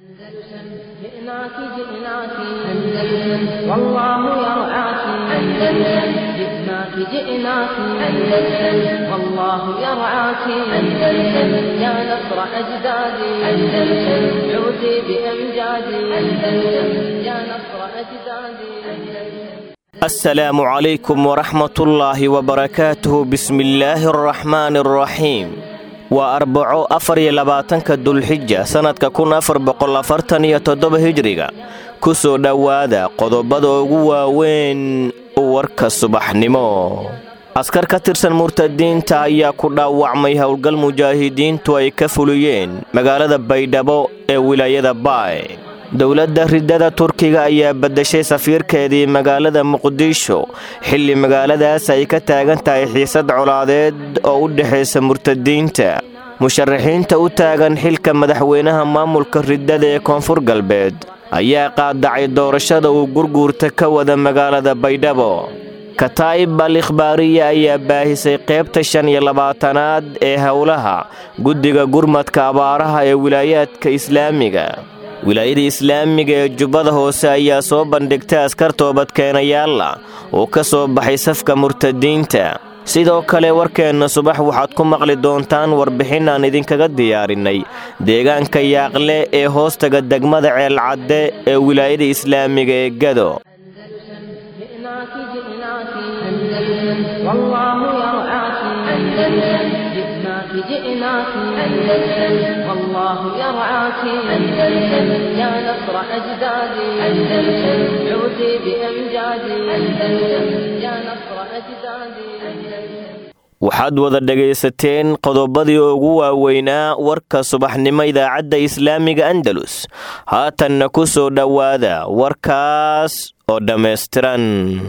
أندلسن جئناك جئناك أندلسن والله يرعاك أندلسن جئناك جئناك أندلسن والله يرعاك أندلسن يا نصر أجدادي أندلسن عودي بأمجادي أندلسن يا نصر أجدادي أندلسن السلام عليكم ورحمة الله وبركاته بسم الله الرحمن الرحيم waa arbaco afar iyo labaatanka dulxija sannadka kun afar boqol afartan iyo toddoba hijriga ku soo dhowaada qodobada ugu waaweyn warka subaxnimo askar ka tirsan murtadiinta ayaa ku dhaawacmay howlgal mujaahidiintu ay ka fuliyeen magaalada baydhabo ee wilaayada baay dowladda ridada turkiga ayaa baddashay safiirkeedii magaalada muqdisho xilli magaaladaas ay ka taagan tahay xiisad colaadeed oo u dhexaysa murtadiinta musharaxiinta u taagan xilka madaxweynaha maamulka ridada ee koonfur galbeed ayaa qaadacay doorashada uu gurguurta ka wada magaalada baydhabo kataa'ib al ikhbaariya ayaa baahisay qaybta shan iyo labaatanaad ee howlaha guddiga gurmadka abaaraha ee wilaayaadka islaamiga wilaayada islaamiga ee jubbada hoose ayaa soo bandhigtay askar toobadkeenayaalla oo ka soo baxay safka murtadiinta sidoo kale warkeenna subax waxaad ku maqli doontaan warbixin aan idinkaga diyaarinay deegaanka yaaqle ee hoostaga degmada ceelcadde ee wilaayada islaamiga ee gado جئناك جئناك أندلسن والله يرعاك أندلسن جئناك جئناك أندلسن والله يرعاك أندلسن يا نصر أجدادي أندلسن عودي بأمجادي أندلسن يا نصر أجدادي أندلسن waxaad wada dhegaysateen qodobadii ugu waaweynaa warka subaxnimo idaacadda islaamiga andalus haatanna ku soo dhowaada warkaas oo dhammaystiran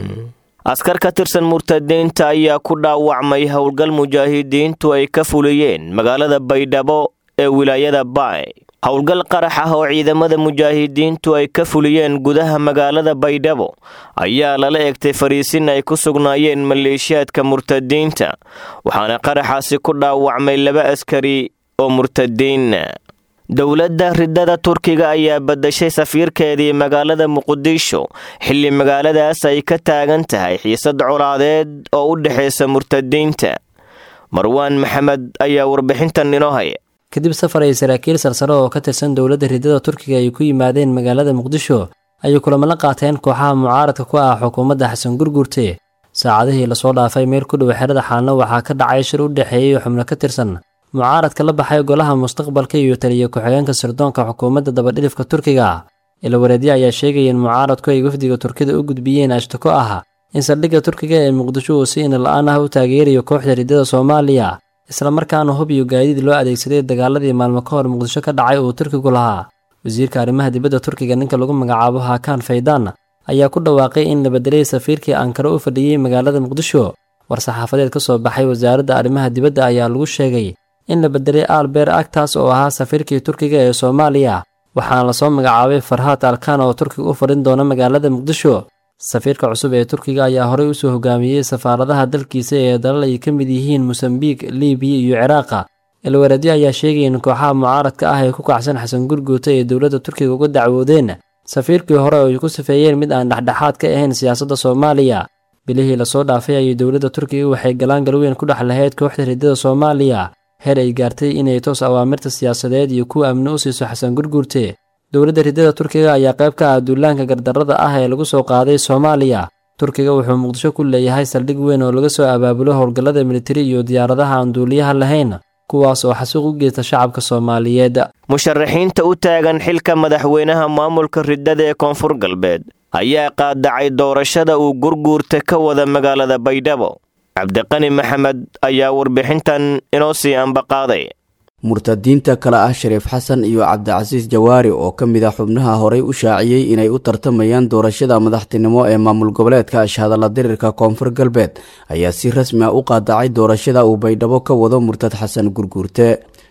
askar ka tirsan murtadiinta ayaa ku dhaawacmay howlgal mujaahidiintu ay ka fuliyeen magaalada baydhabo ee wilaayada baay howlgal qarax ah oo ciidamada mujaahidiintu ay ka fuliyeen gudaha magaalada baydhabo ayaa lala egtay fariisin ay ku sugnaayeen maleeshiyaadka murtadiinta waxaana qaraxaasi ku dhaawacmay laba askari oo murtadiina dowladda ridada turkiga ayaa baddashay safiirkeedii magaalada muqdisho xilli magaaladaas ay ka taagan tahay xiisad colaadeed oo u dhexaysa murtadiinta marwaan maxamed ayaa warbixintan inoo haya kadib safar ay saraakiil sarsare oo ka tirsan dowladda ridada turkiga ay ku yimaadeen magaalada muqdisho ayay kulamo la qaateen kooxaha mucaaradka ku ah xukuumadda xasan gurgurte saacadihii lasoo dhaafay meel ku dhow xerada xaalno waxaa ka dhacay shir u dhexeeyey xubno ka tirsan mucaaradka la baxay golaha mustaqbalka iyo taliya ku-xigeenka sirdoonka xukuumadda dabadhilifka turkiga ilawareedyo ayaa sheegaya in mucaaradku ay wafdiga turkida u gudbiyeen ashtako ah in saldhigga turkiga ee muqdisho uu si inala-aan ah u taageerayo kooxda ridada soomaaliya islamarkaana hub iyo gaadiid loo adeegsaday dagaaladii maalmo ka hor muqdisho ka dhacay uu turkigu lahaa wasiirka arrimaha dibadda turkiga ninka lagu magacaabo hakan faydaan ayaa ku dhawaaqay in la bedelay safiirkii ankara u fadhiyey magaalada muqdisho war-saxaafadeed ka soo baxay wasaaradda arrimaha dibadda ayaa lagu sheegay in la bedelay alber agtaas oo ahaa safiirkii turkiga ee soomaaliya waxaana lasoo magacaabay farhaad alkan oo turkiga u fadhin doona magaalada muqdisho safiirka cusub ee turkiga ayaa horey usoo hogaamiyey safaaradaha dalkiisa ee dalal ay ka mid yihiin mosambiik libiya iyo ciraaqa ilwareedyo ayaa sheegaya in kooxaha mucaaradka ah ee ku kacsan xasan gurguuta ee dowladda turkiga uga dacwoodeen safiirkii hore oo ay ku safeeyeen mid aan dhexdhexaad ka ahayn siyaasadda soomaaliya bilihii lasoo dhaafay ayay dowladda turkiga waxay galaan galweyn ku dhex lahayd kooxda ridada soomaaliya heer ay gaartay inay toos awaamirta siyaasadeed iyo kuwa amni u siiso xasan gurguurte dowladda ridada turkiga ayaa qayb ka ah duulaanka gardarrada ah ee lagu soo qaaday soomaaliya turkiga wuxuu muqdisho ku leeyahay saldhig weyn oo laga soo abaabulo howlgallada militari iyo diyaaradaha aan duuliyaha lahayn kuwaas oo xasuuq u geysta shacabka soomaaliyeed musharaxiinta u taagan xilka madaxweynaha maamulka ridada ee koonfur galbeed ayaa qaadacay doorashada uu gurguurta ka wada magaalada baydhabo cabdiqani maxamed ayaa warbixintan inoo sii ambaqaaday murtadiinta kale ah shariif xasan iyo cabdicasiis jawaari oo ka mid ah xubnaha horey u shaaciyey inay u tartamayaan doorashada madaxtinimo ee maamul goboleedka ashhadalla dirirka koonfur galbeed ayaa si rasmi ah u qaadacay doorashada uu baydhabo ka wado murtad xasan gurguurte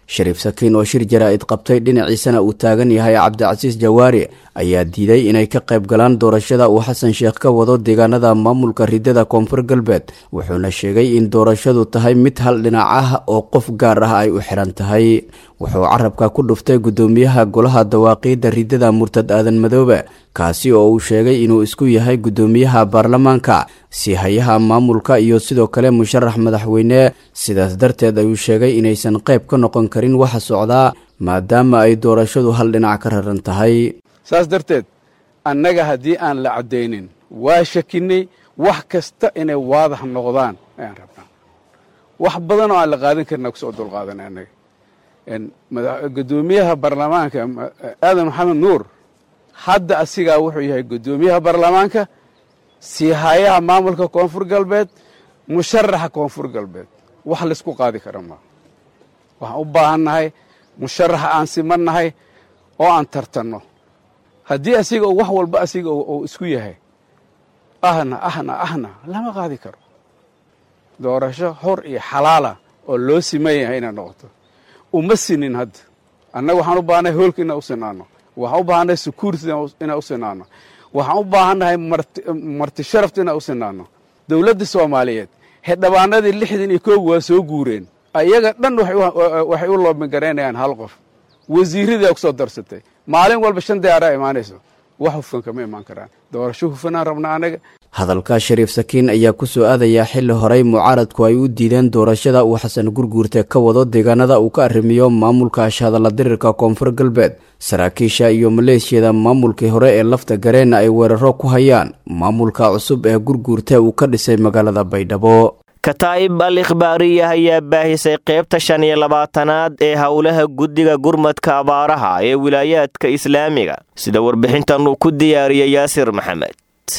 shariif sakiin oo shir jaraa'id qabtay dhinaciisana uu taagan yahay cabdicasiis jawaari ayaa diiday inay ka qayb galaan doorashada uu xasan sheekh ka wado deegaanada maamulka ridada koonfur galbeed wuxuuna sheegay in doorashadu tahay mid hal dhinac ah oo qof gaar ah ay u xiran tahay wuxuu carabka ku dhuftay guddoomiyaha golaha dawaaqiidda ridada murtad aadan madoobe kaasi oo uu sheegay inuu isku yahay guddoomiyaha baarlamaanka si hayaha maamulka iyo sidoo kale musharax madaxweyne sidaas darteed ayuu sheegay inaysan qayb ka noqon karin waxa socdaa maadaama ay doorashadu hal dhinac ka raran tahay saas darteed annaga haddii aan la caddaynin waa shakinay wax kasta inay waadax noqdaan ayaan rabnaa wax badan oo aan la qaadan karina kusoo dulqaadanay annaga guddoomiyaha baarlamaanka aadan maxamed nuur hadda asigaa wuxuu yahay guddoomiyaha baarlamaanka siihayaha maamulka koonfur galbeed musharaxa koonfur galbeed wax laysku qaadi kara maa waxaan u baahannahay musharaxa aan simannahay oo aan tartanno haddii asiga wax walba asiga uu isku yahay ahna ahna ahna lama qaadi karo doorasho xor iyo xalaala oo loo siman yahay inay noqoto uma sinin hadda annaga waxaan u baahannahay hoolka inaan u sinaano waxaan u baahannahay security inaan u sinaano waxaan u baahannahay marti sharafta inaan u sinaano dowladda soomaaliyeed xildhibaanadii lixdan iyo koob waa soo guureen ayaga dhan waxay u loobingaraynayaan hal qof wasiirradaa ku soo darsatay maalin walba shan diyaaraa imaanayso wax hufan kama imaan karaan doorasho hufanaan rabnaa anaga hadalka shariif sakiin ayaa ku soo aadayaa xilli horey mucaaradku ay u diideen doorashada uu xasan gurguurte ka wado deegaanada uu ka arrimiyo maamulka ashhadalla dirirka koonfur galbeed saraakiisha iyo maleeshiyada maamulkii hore ee lafta gareenna ay weeraro ku hayaan maamulka cusub ee gurguurte uu ka dhisay magaalada baydhabo kataa'ib al ikhbaariyah ayaa baahisay qaybta shan iyo labaatanaad ee howlaha guddiga gurmadka abaaraha ee wilaayaadka islaamiga sida warbixintan uu ku diyaariyey yaasir maxamed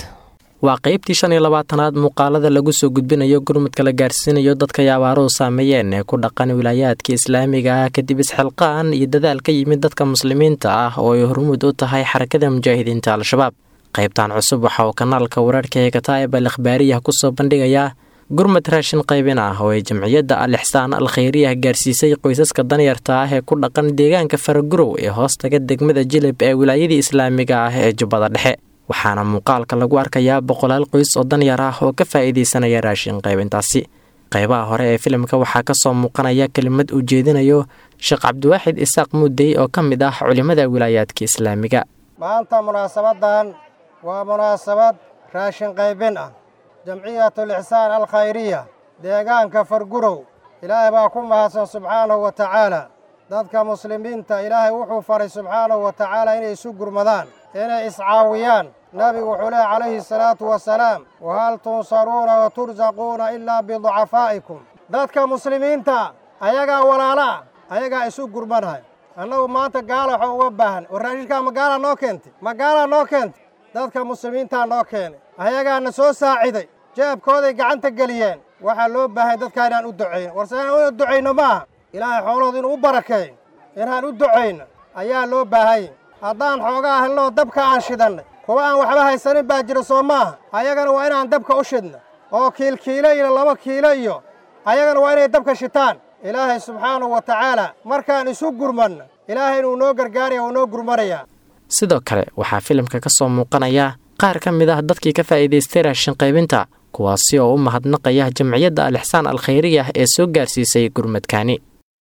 waa qaybtii shan iyo labaatanaad muuqaalada lagu soo gudbinayo gurmadka la gaarsiinayo dadka ay abaaruhu saameeyeen ee ku dhaqan wilaayaadka islaamiga ah kadib isxilqaan iyo dadaal ka yimid dadka muslimiinta ah oo ay hormuud u tahay xarakada mujaahidiinta al-shabaab qaybtan cusub waxa uu kanaalka wararhka ee kataa'ib al ikhbaariyah ku soo bandhigayaa gurmad raashin qaybin ah oo ay jamciyadda al ixsaan al khayriyah gaarsiisay qoysaska danyarta ah ee ku dhaqan deegaanka faragurow ee hoostaga degmada jilib ee wilaayadii islaamiga ah ee jubbada dhexe waxaana muuqaalka lagu arkayaa boqolaal qoys oo danyar ah oo ka faa'iidaysanaya raashin qaybintaasi qaybaha hore ee filimka waxaa ka soo muuqanaya kelimad uu jeedinayo sheekh cabdiwaaxid isaaq muudey oo ka mid ah culimmada wilaayaadka islaamiga maanta munaasabadan waa munaasabad raashin qaybin ah jamciyatul ixsaan al khayriya deegaanka fargurow ilaahay baa ku mahadsan subxaanahu wa tacaala dadka muslimiinta ilaahay wuxuu faray subxaanahu wa tacaala inay isu gurmadaan inay iscaawiyaan nabigu wuxuu leehy calayhi salaatu wasalaam wahal tunsaruuna wa tursaquuna ilaa biducafaa'ikum dadka muslimiinta ayagaa walaalaa ayagaa isu gurmanahay annagu maanta gaala waxaa uga baahan war raashinkaa magaalaa noo keentay magaalaa noo keentay dadka muslimiintaa noo keenay ayagaana soo saaciday jeebkooday gacanta geliyeen waxaa loo baahay dadkaa inaan u ducayno warse inaan u ducayno maaha ilaahay xoolahooda inuu u barakeeyo inaan u ducayno ayaa loo baahanya haddaan xoogaa helnoo dabka aan shidannay kuwa aan waxba haysanin baa jira soo maaha ayagana waa inaan dabka u shidna oo kiilkiilo iyo laba kiilo iyo ayagana waa inay dabka shitaan ilaahay subxaanahu wa tacaala markaan isu gurmanno ilaahay inuu noo gargaaraya uu noo gurmanayaa sidoo kale waxaa filimka ka soo muuqanaya qaar ka mid ah dadkii ka faa'iidaystay raashin qaybinta kuwaasi oo u mahadnaqaya jamciyadda al ixsaan al khayriyah ee soo gaarsiisay gurmadkaani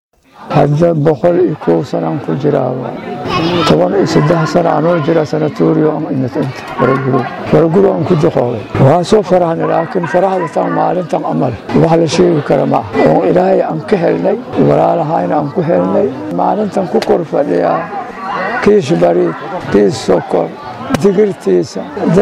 hadda boqol iyo kow sanaan ku jiraaba toban iyo saddex sana anoo jira sanatuuriyo faraguro faraguro aan ku duqoobay waa soo farahna laakiin farahda tan maalintan amal wax la sheegi kara ma ah oo ilaahay aan ka helnay walaalahayna aan ku helnay maalintan ku kor fadhiyaa kiish bariid kiis sokor digirtiisa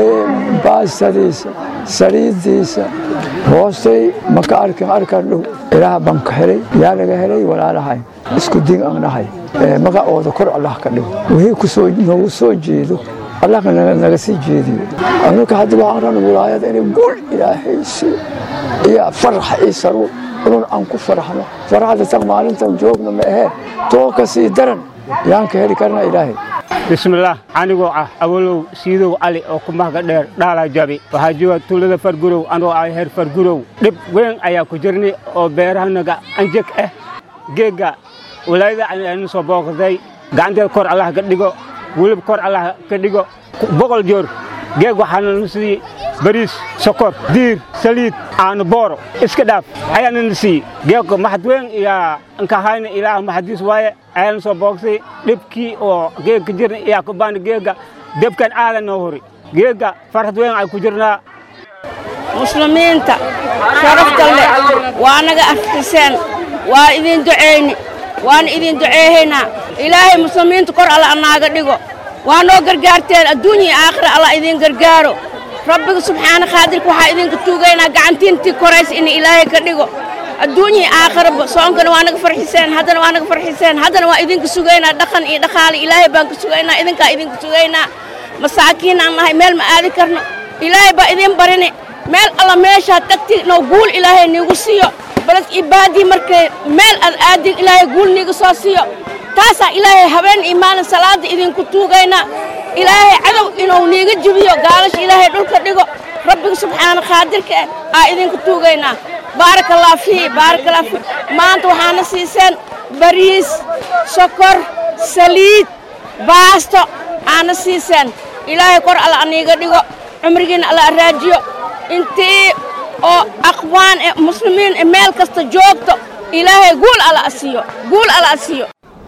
baastadiisa saliiddiisa hoostay maka arkin arkan dhow ilaah baan ka helay yaa laga helay walaalahay isku din aan nahay magacooda kor allah ka dhigo wixii kusoo noogu soo jeedo allah naga sii jeediyo anuka hadda waxaan ran wilaayada inay gul ilaahay siiyo iyo farax iyo saruur inun aan ku faraxno faraxda tan maalintan joogna ma aheen too ka sii daran yaan ka heli karna ilaahay bismillaah anigoo ah awalow siidow cali oo ku mahga dheer dhaalaa jabi waxaa jooga tuulada fargurow anoo ah heer fargurow dhib weyn ayaa ku jirnay oo beerahanaga anjeg ah geegga walaayada aynu soo booqday gacanteeda kor allah ka dhigo weliba kor allah ka dhigo boqol joor geeg waxaana na siiyey bariis sokor diir saliid caano booro iska dhaaf ayaana na siiyey geegka maxad weyn iyaa nkahayna ilaah maxadiis waaye ayaana soo booqsay dhibkii oo geegka jirna iyaa ku baana geegga debkan aadan noo hori geegga farxad weyn ay ku jirnaa muslimiinta sharafta leh waa naga aftiseen waa idin ducayni waana idin duceehaynaa ilaahay muslimiinta kor alla anaaga dhigo waa noo gargaarteen adduunya iyo aakhira allah idiin gargaaro rabbiga subxaana khaadirka waxaa idinka tuugaynaa gacantiintii koraysa in ilaahay ka dhigo adduunya iyo aakhiraba soonkana waa naga farxiseen haddana waa naga farxiseen haddana waa idinka sugaynaa dhaqan iyo dhaqaale ilaahay baan ka sugaynaa idinkaa idinka sugaynaa masaakiin aan nahay meel ma aadi karno ilaahay baa idiin barini meel alla meeshaad tagti noo guul ilaahay niigu siiyo balad ibaadii markay meel aad aadin ilaahay guul niiga soo siiyo taasaa ilaahay habeen iyo maalin salaada idinku tuugaynaa ilaahay cadow inuu niiga jibiyo gaalasha ilaahay dhulka dhigo rabbiga subxaana qaadirka eh aa idinku tuugaynaa baarakallah fii baarakallah fii maanta waxaana siiseen bariis sokor saliid baasto aana siiseen ilaahay kor alla aniiga dhigo cumrigiina alla araajiyo intii oo aqwaan ee muslimiin ee meel kasta joogto ilaahay guul alla asiiyo guul alla asiiyo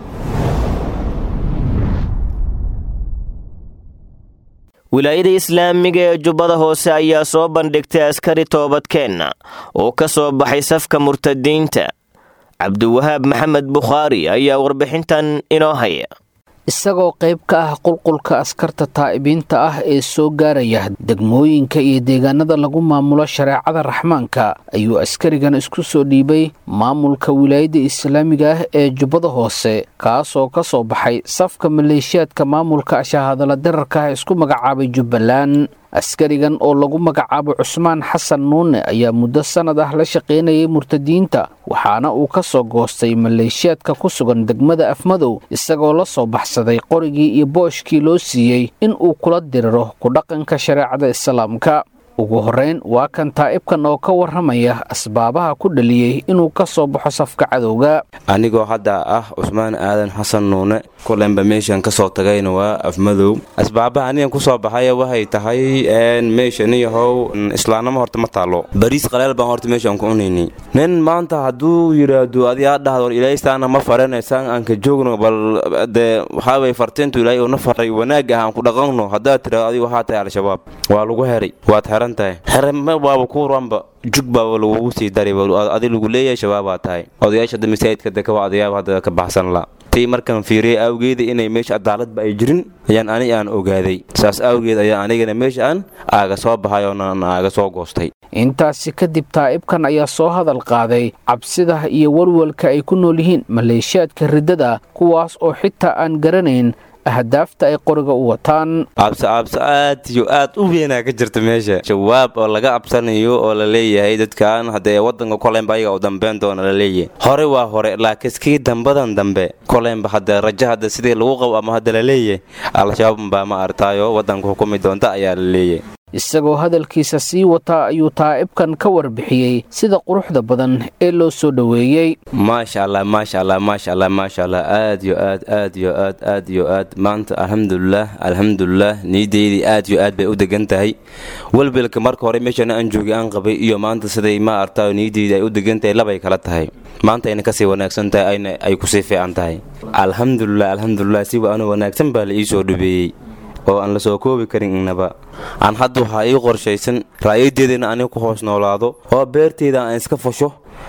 wilaayada islaamiga ee jubbada hoose ayaa soo bandhigtay askari toobadkeenna oo ka soo baxay safka murtadiinta cabdiwahaab maxamed bukhaari ayaa warbixintan inoo haya isagoo qayb ka ah qulqulka askarta taa'ibiinta ah ee soo gaaraya degmooyinka iyo deegaanada lagu maamulo shareecada raxmaanka ayuu askarigan isku soo dhiibay maamulka wilaayadda islaamiga ah ee jubbada hoose kaasoo ka soo baxay safka maleeshiyaadka maamulka ashahadala dirarka ah isku magacaabay jubbaland askarigan oo lagu magacaabo cusmaan xasan nuune ayaa muddo sannad ah la shaqaynayay murtadiinta waxaana uu ka soo goostay maleeshiyaadka ku sugan degmada afmadow isagoo la soo baxsaday qorigii iyo booshkii loo siiyey in uu kula diriro ku dhaqanka shareecada islaamka ugu horrayn waa kan taa'ibkan oo ka warramaya asbaabaha ku dhaliyey inuu ka soo baxo safka cadowga anigoo hadda ah cusmaan aadan xasan nuune kulenba meeshan ka soo tagayna waa afmadow asbaabaha anigan ku soo baxaya waxay tahay meeshaniyahow islaannimo horta ma taallo bariis qaleel baan horta meeshaan ku cunayni nin maanta hadduu yidhaahdo adi aa dhahdo war ilaahaystaana ma faranaysaan aan ka joogno bal dee waxaaway fartiintu ilaahay uuna faray wanaag ah aan ku dhaqanno haddaad tidhahdo adigu waxaa tahay al-shabaab waa lagu heray waad heran tahay hereme waaba ku ranba jug baaba lagugu sii daray adi lagu leeyahay shabaabaa tahay odayaasha hadda masaajidka deka waa odayaab hadda ka baxsan la tii markaan fiiriyay awgeeda inay meesha cadaaladba ay jirin ayaan ani aan ogaaday saas awgeed ayaa anigana meesha aan aaga soo baxay oonaan aaga soo goostay intaasi kadib taa'ibkan ayaa soo hadal qaaday cabsida iyo walwalka ay ku nool yihiin maleeshiyaadka riddada kuwaas oo xitaa aan garanayn ahdaafta ay qoriga u wataan cabsi cabsi aad iyo aad u weynaa ka jirta meesha jawaab oo laga cabsanayo oo la leeyahay dadkan haddee waddanka koleynba ayaga u dambeyn doona la leeyahay hore waa hore laakiin kii dambadan dambe koleynba hadda rajo hadda sidii lagu qabo ama hadda la leeyahay al-shabaab baa ma artaayo waddanka xukumi doonta ayaa la leeyahay isagoo hadalkiisa sii wataa ayuu taa'ibkan ka warbixiyey sida quruxda badan ee loo soo dhoweeyey maasha allah maasha allah maasha allah maasha allah aad yo aad aad yo aad aad yo aad maanta alxamdulilah alxamdulilah niyadeydii aad yo aad bay u degan tahay welwelka marka hore meeshana aan joogay aan qabay iyo maanta siday ma artaayo niyadeydii ay u degan tahay labay kala tahay maanta ayna kasii wanaagsan tahay ayna ay kusii fiican tahay alxamdulilah alxamdulilah si waana wanaagsan baa la ii soo dhabeeyey oo aan la soo koobi karin innaba aan hadda waxaa ii qorshaysan ra'yadeedana aniga ku hoos noolaado oo beerteyda aan iska fasho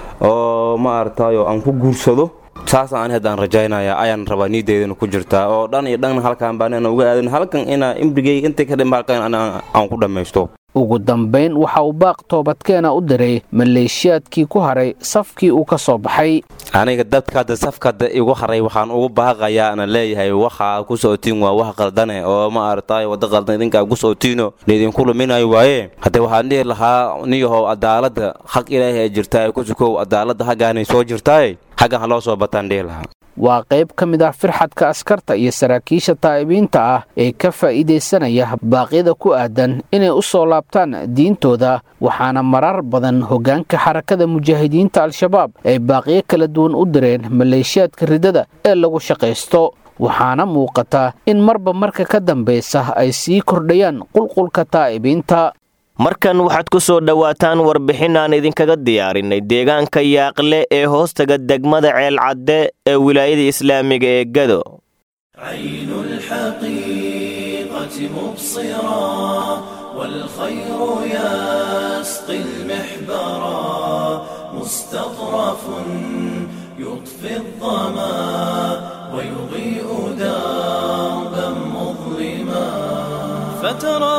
oo ma aragtaayo aan ku guursado saasaan ani haddaan rajaynaya ayaan rabaa niyadeedana ku jirtaa oo dhan iyo dhan halkaan baan inaan uga aadan halkan inaa imrigeyga intay ka dhima halkan aan ku dhammaysto ugu dambayn waxa uu baaq toobadkeena u diray maleeshiyaadkii ku haray safkii uu ka soo baxay aniga dadka hadda safkada igu haray waxaan ugu baaqayaa ana leeyahay waxaa ku socotiin waa wax qaldane oo ma aragtaayo wadda qaldan idinkaa ku socotiino laydinku luminayo waaye haddee waxaan dhihi lahaa niyahow cadaaladda xaq ilaahay ay jirtaa ku sukow cadaaladda haggaanay soo jirtaaye xaggan ha loo soo bataan dhihi lahaa waa qayb ka mid ah firxadka askarta iyo saraakiisha taa'ibiinta ah ee ka faa'iidaysanaya baaqyada ku aadan inay u soo laabtaan diintooda waxaana marar badan hoggaanka xarakada mujaahidiinta al-shabaab ay baaqyo kala duwan u direen maleeshiyaadka ridada ee lagu shaqaysto waxaana muuqata in marba marka ka dambaysa ay sii kordhayaan qulqulka taa'ibiinta markan waxaad ku soo dhowaataan warbixin aan idinkaga diyaarinay deegaanka yaaqle ee hoostaga degmada ceelcadde ee wilaayada islaamiga ee gado عين الحقيقة مبصرا والخير يسقي المحبرا مستطرف يطفي الظما ويضيء دربا مظلما فترى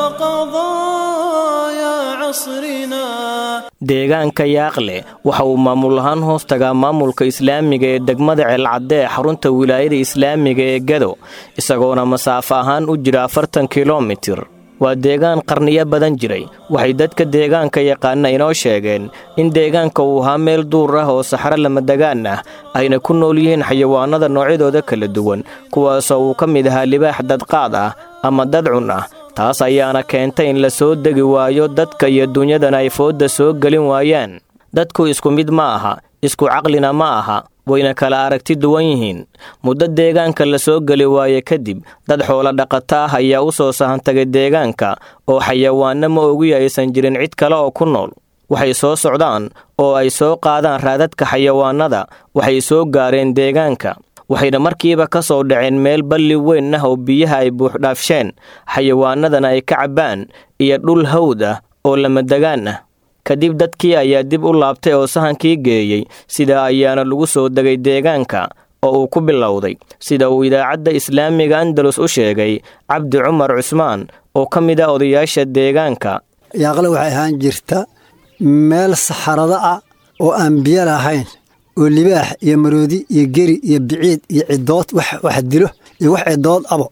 قضايا عصرنا deegaanka yaaqle waxa uu maamul ahaan hoos tagaa maamulka islaamiga ee degmada ceelcadde ee xarunta wilaayada islaamiga ee gado isagoona masaafo ahaan u jira afartan kilomitir waa deegaan qarniyo badan jiray waxay dadka deegaanka yaqaana inoo sheegeen in deegaanka uu ahaa meel duur ah oo saxro lamadegaan ah ayna ku nool yihiin xayawaanada noocyadooda kala duwan kuwaasoo uu ka mid ahaa libaax dadqaad ah ama dadcun ah taas ayaana keentay in la soo degi waayo dadka iyo dunyadana ay foodda soo gelin waayaan dadku isku mid ma aha isku caqlina ma aha wayna kala aragti duwan yihiin muddo deegaanka la soo geli waaye kadib dad xoolo dhaqata ah ayaa u soo sahantagay deegaanka oo xayawaanno ma ogi aysan jirin cid kale oo ku nool waxay soo socdaan oo ay soo qaadaan raadadka xayawaannada waxay soo gaareen deegaanka waxayna markiiba ka soo dhaceen meel balli weyn ah oo biyaha ay buuxdhaafsheen xayawaanadana ay ka cabbaan iyo dhul hawd ah oo lamadegaan ah kadib dadkii ayaa dib u laabtay oo sahankii geeyey sidaa ayaana lagu soo degay deegaanka oo uu ku bilowday sida uu idaacadda islaamiga andalus u sheegay cabdi cumar cusmaan oo ka mid ah odayaasha deegaanka yaaqle waxay ahaan jirta meel saxarada ah oo aan biyo lahayn oo libaax iyo maroodi iyo geri iyo biciid iyo cidood wax dilo iyo wax cidood abo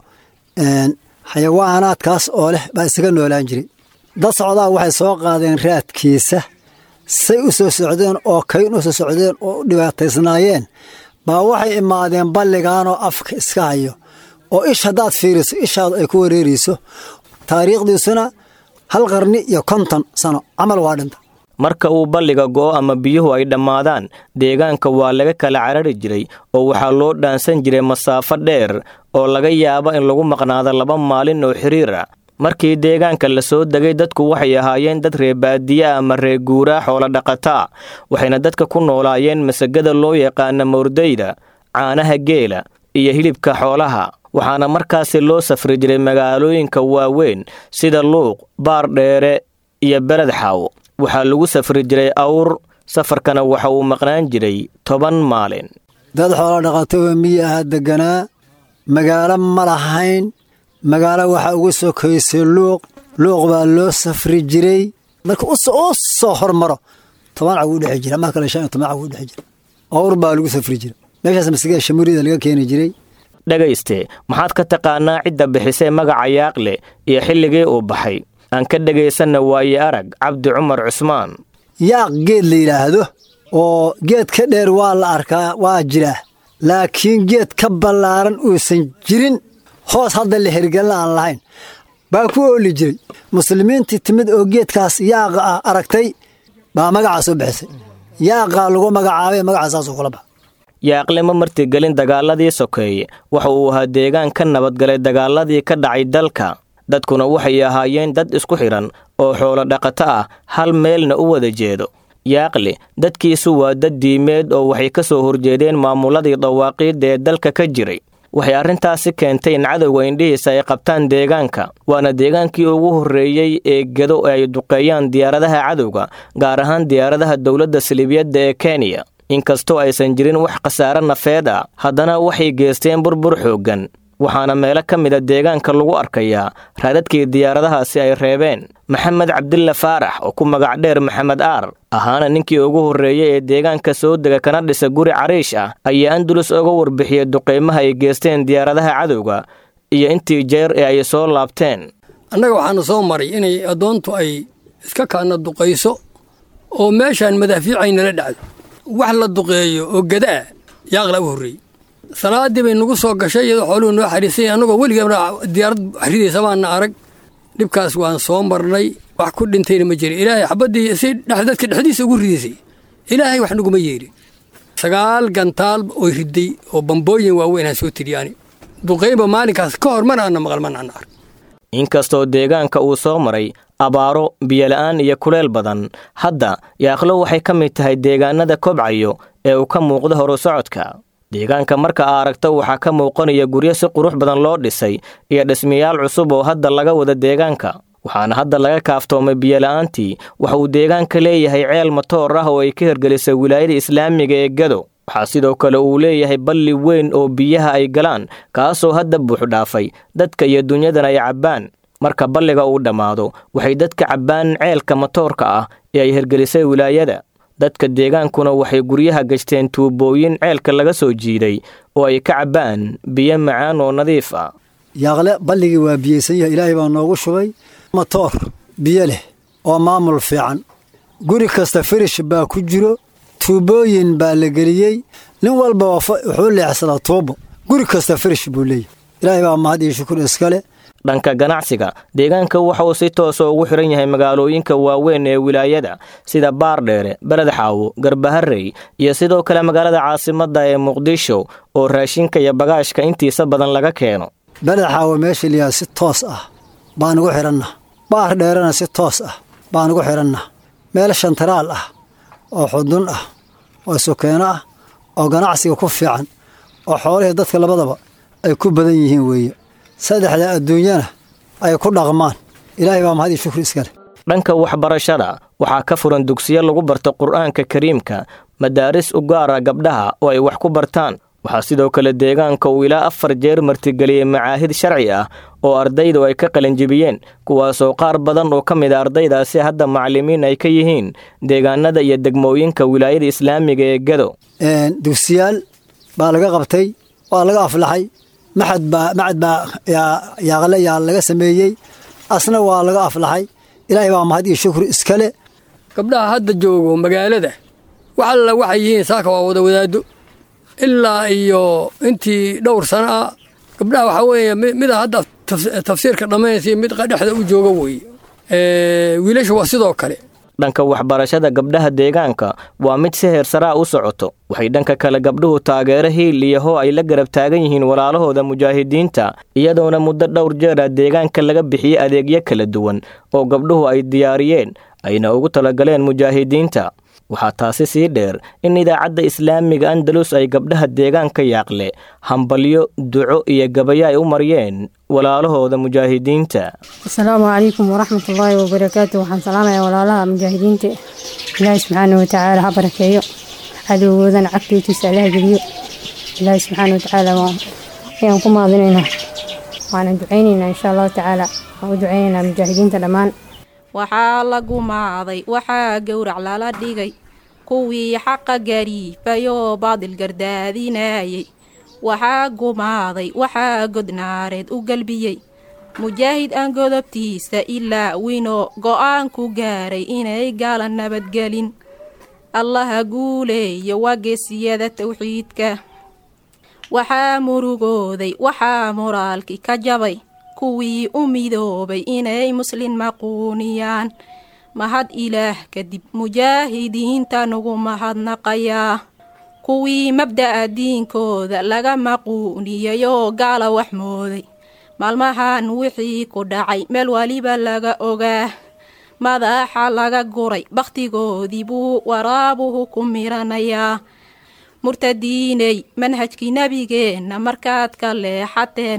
xayawaanaadkaas oo leh baa isaga noolaan jiray dad socdaa waxay soo qaadeen raadkiisa say u soo socdeen oo kayn u soo socdeen oo u dhibaataysnaayeen baa waxay imaadeen balligaanoo afka iska hayo oo ish haddaad fiiriso ishaadu ay ku wareerayso taariikhdiisuna hal qarni iyo konton sano camal waa dhinta marka uu balliga go'o ama biyuhu ay dhammaadaan deegaanka waa laga kala carari jiray oo waxaa loo dhaansan jiray masaafo dheer oo laga yaabo in lagu maqnaado laba maalin oo xiriir ah markii deegaanka la soo degay dadku waxay ahaayeen dad reebaadiye ama reeguuraa xoolo dhaqataa waxayna dadka ku noolaayeen masagada loo yaqaana mawrdayda caanaha geela iyo hilibka xoolaha waxaana markaasi loo safri jiray magaalooyinka waaweyn sida luuq baar dheere iyo beled xaawo waxaa lagu safri jiray awr safarkana waxa uu maqnaan jiray toban maalin dad xoolo dhaqatoo miyi aha deganaa magaalo ma lahayn magaalo waxaa uga sokaysay luuq luuq baa loo safri jiray marka u soo hormaro toban cag u dhexe jira mar kale shan iyo toban cag u dhexe jira awr baa lagu safri jira meeshaas masigaa shamurida laga keeni jiray dhegayste maxaad ka taqaanaa cidda bixisay magaca yaaqle iyo xilligii uu baxay aan ka dhegaysanna waaye arag cabdi cumar cusmaan yaaq geed la yidhaahdo oo geed ka dheer waa la arkaa waa jiraa laakiin geed ka ballaaran uusan jirin hoos hadda la hergelna aan lahayn baa ku ooli jiray muslimiintii timid oo geedkaas yaaqa ah aragtay baa magacaa soo bixisay yaaqaa lagu magacaabay magacaasaasu kula baxa yaaqle ma martigelin dagaaladii sokeeye waxa uu ahaa deegaan ka nabadgalay dagaaladii ka dhacay dalka dadkuna waxay ahaayeen dad isku xidhan oo xoolo dhaqato ah hal meelna u wada jeedo yaaqle dadkiisu waa dad diimeed oo waxay ka soo horjeedeen maamuladii dawaaqiidda ee dalka ka jiray waxay arrintaasi keentay in cadowga indhihiisa ay qabtaan deegaanka waana deegaankii ugu horreeyey ee gedo ay duqeeyaan diyaaradaha cadowga gaar ahaan diyaaradaha dowladda saliibiyadda ee kenya inkastoo aysan jirin wax khasaare nafeed ah haddana waxay geysteen burbur xooggan waxaana meelo ka mida deegaanka lagu arkayaa raadadkii diyaaradahaasi ay reebeen maxamed cabdilla faarax oo ku magac dheer maxamed aar ahaana ninkii ugu horreeyey ee deegaanka soo dega kana dhisa guri cariish ah ayaa andulus uga warbixiyey duqeymaha ay geysteen diyaaradaha cadowga iyo intii jeer ee ay soo laabteen annaga waxaana soo maray inay addoontu ay iska kaana duqayso oo meeshaan madaafiicaynala dhacdo wax la duqeeyo oo gadaa yaaqla u horreeyey salaaddii bay nagu soo gashay iyadoo xooluhu noo xariisay annagoo weligeena diyaarad ridaysa baana arag dhibkaas waan soo marnay wax ku dhintayna ma jirin ilaahay xabaddii si dadka dhexdiisa ugu ridaysay ilaahay wax naguma yeedhin sagaal gantaal oy riday oo bambooyin waaweynaan soo tiriyaani duqaynba maalinkaas ka hor mana ana maqal mana ana arg inkastoo deegaanka uu soo maray abaaro biyola'aan iyo kuleel badan hadda yaaqlo waxay ka mid tahay deegaanada kobcayo ee uu ka muuqdo horu socodka deegaanka marka aa aragto waxaa ka muuqanaya guryo si qurux badan loo dhisay iyo dhismayaal cusub oo hadda laga wada deegaanka waxaana hadda laga kaaftoomay biyola'aantii waxa uu deegaanka leeyahay ceel matoor ah oo ay ka hirgelisay wilaayada islaamiga ee gado waxaa sidoo kale uu leeyahay balli weyn oo biyaha ay galaan kaasoo hadda buuxdhaafay dadka iyo dunyadan ay cabbaan marka balliga uu dhammaado waxay dadka cabbaan ceelka matoorka ah ee ay hirgelisay wilaayada dadka deegaankuna waxay guryaha gashteen tuubooyin ceelka laga soo jiiday oo ay ka cabbaan biyo macaan oo nadiif ah yaaqle balligii waa biyeysan yahay ilaahay baa noogu shubay matoor biyo leh oo maamul fiican guri kasta firish baa ku jiro tuubooyin baa la geliyey nin walba wuxuu leexsadaa tuubo guri kasta firish buu leeyahy ilaahay baa mahad iyo shukur iskale dhanka ganacsiga deegaanka waxa uu si toosa ugu xiran yahay magaalooyinka waaweyn ee wilaayada sida baardheere beledxaawo garbaharey iyo sidoo kale magaalada caasimadda ee muqdisho oo raashinka iyo bagaashka intiisa badan laga keeno beledxaawo meesha liyaa si toos ah baan ugu xidhanna baar dheerena si toos ah baan ugu xidhanna meel shantaraal ah oo xudun ah oo sukeeno ah oo ganacsiga ku fiican oo xoolihii dadka labadaba ay ku badan yihiin weeye saddexda adduunyana ay ku dhaqmaan ilaahay baa mahad iyo shukri iskale dhanka waxbarashada waxaa ka furan dugsiyo lagu barto qur'aanka kariimka madaaris u gaara gabdhaha oo ay wax ku bartaan waxaa sidoo kale deegaanka uu ilaa afar jeer martigeliyey macaahid sharci ah oo ardaydu ay ka qalinjibiyeen kuwaasoo qaar badan oo ka mid a ardaydaasi hadda macallimiin ay ka yihiin deegaanada iyo degmooyinka wilaayada islaamiga ee gado dugsiyaal baa laga qabtay waa laga aflaxay maxad baa macad baa yaaqle yaa laga sameeyey asna waa laga aflaxay ilaahay baa mahad iyo shukri iskale gabdhaha hadda joogo magaalada wax alla waxay yihiin saaka waa wada wadaado ilaa iyo intii dhowr sano ah gabdhaha waxaa weeye mida hadda tafsiirka dhammaynaysa mid dhexda u jooga weeye wiilasha waa sidoo kale dhanka waxbarashada gabdhaha deegaanka waa mid si heersaraa u socoto waxay dhanka kale gabdhuhu taageero hiil iyo hoo ay la garab taagan yihiin walaalahooda mujaahidiinta iyadoona muddo dhowr jeera deegaanka laga bixiyey adeegyo kala duwan oo gabdhuhu ay diyaariyeen ayna ugu talagaleen mujaahidiinta waxaa taasi sii dheer in idaacadda islaamiga andalus ay gabdhaha deegaanka yaaqle hambalyo duco iyo gabayo ay u maryeen walaalahooda mujaahidiinta asalaamu calaykum waraxmatullaahi wabarakaatu waxaan salaamayaa walaalaha mujaahidiinta ilaahi subxaana watacaala ha barakeeyo cadowgoodana cagtiitiisa allaha geliyo ilaahi subxaana watacaala ayaan ku maadinaynaa waanan ducaynaynaa insha allahu tacaala waan u ducaynaynaa mujaahidiinta dhammaan waxaa la gumaaday waxaa gowrac lala dhigay kuwii xaqa gariifayoo baadil gardaadinayay waxaa gumaaday waxaa godnaareed u galbiyey mujaahid aan godobtiisa ilaa winoo go'aan ku gaaray inay gaala nabadgelin allaha guuleeyo waa geesiyada tawxiidka waxaa murugooday waxaa moraalki ka jabay kuwii u midoobay inay muslin maquuniyaan mahad ilaah kadib mujaahidiinta nugu mahadnaqayaa kuwii mabda'a diinkooda laga maquuniyayoo gaala wax mooday maalmahan wixii ku dhacay meel waliba laga ogaa madaxa laga guray bakhtigoodii buu waraabuhu ku miranayaa murtadiiney manhajkii nebigeenna markaad ka leexateen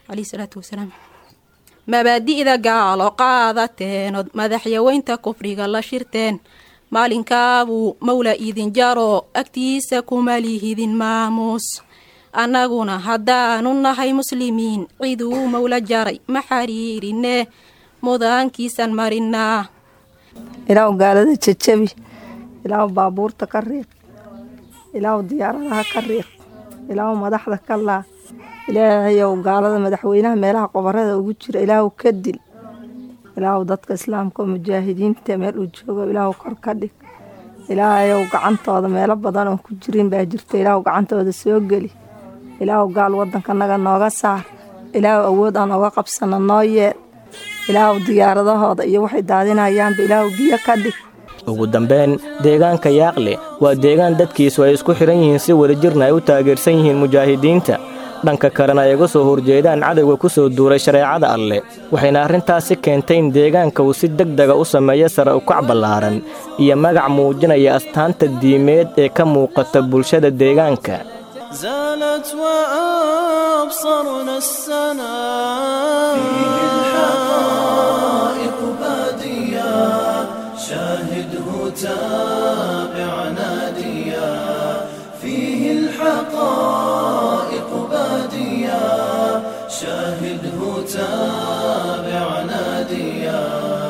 mabaadi'da gaalo qaadateenood madaxyaweynta kufriga la shirteen maalinkaabuu mawla idin jaro agtiisa kuma lihidin maamuus annaguna haddaanu nahay muslimiin ciduu mawla jaray ma xariirinee mudaankiisan marinaa ilaahu gaalada jejabi ilaahu baabuurta ka riiq ilaahu diyaaradaha ka riiq ilaahu madaxda ka laa ilaahayow gaalada madaxweynaha meelaha qobarada ugu jira ilaahu ka dil ilaahu dadka islaamka oo mujaahidiinta meel uu joogo ilaahu kor ka dhig ilaahayow gacantooda meelo badan oo ku jirin baa jirta ilaahu gacantooda soo geli ilaahu gaal waddankanaga nooga saar ilaahu awood aan oga qabsana noo yeel ilaahu diyaaradahooda iyo waxay daadinayaanba ilaahu biyo ka dhig ugu dambayn deegaanka yaaqle waa deegaan dadkiisu ay isku xidhan yihiin si wadajirna ay u taageersan yihiin mujaahidiinta dhanka kalena ay uga soo horjeedaan cadowga ku soo duuray shareecada alleh waxayna arrintaasi keentay in deegaanka uu si deg dega u sameeyo sare ukac ballaaran iyo magac muujinaya astaanta diimeed ee ka muuqata bulshada deegaanka زالت وأبصرنا السنا فيه الحقائق بادية شاهده تابع ناديا فيه الحقائق بادية شاهده تابع ناديا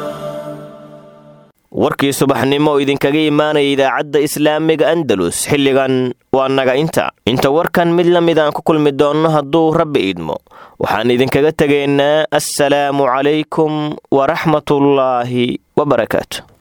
warkii subaxnimo oo idinkaga imaanaya idaacadda islaamiga andalus xilligan waa naga inta inta warkan mid la mid aan ku kulmi doonno hadduu rabbi idmo waxaan idinkaga tegaynaa assalaamu calaykum waraxmatullaahi wabarakaatu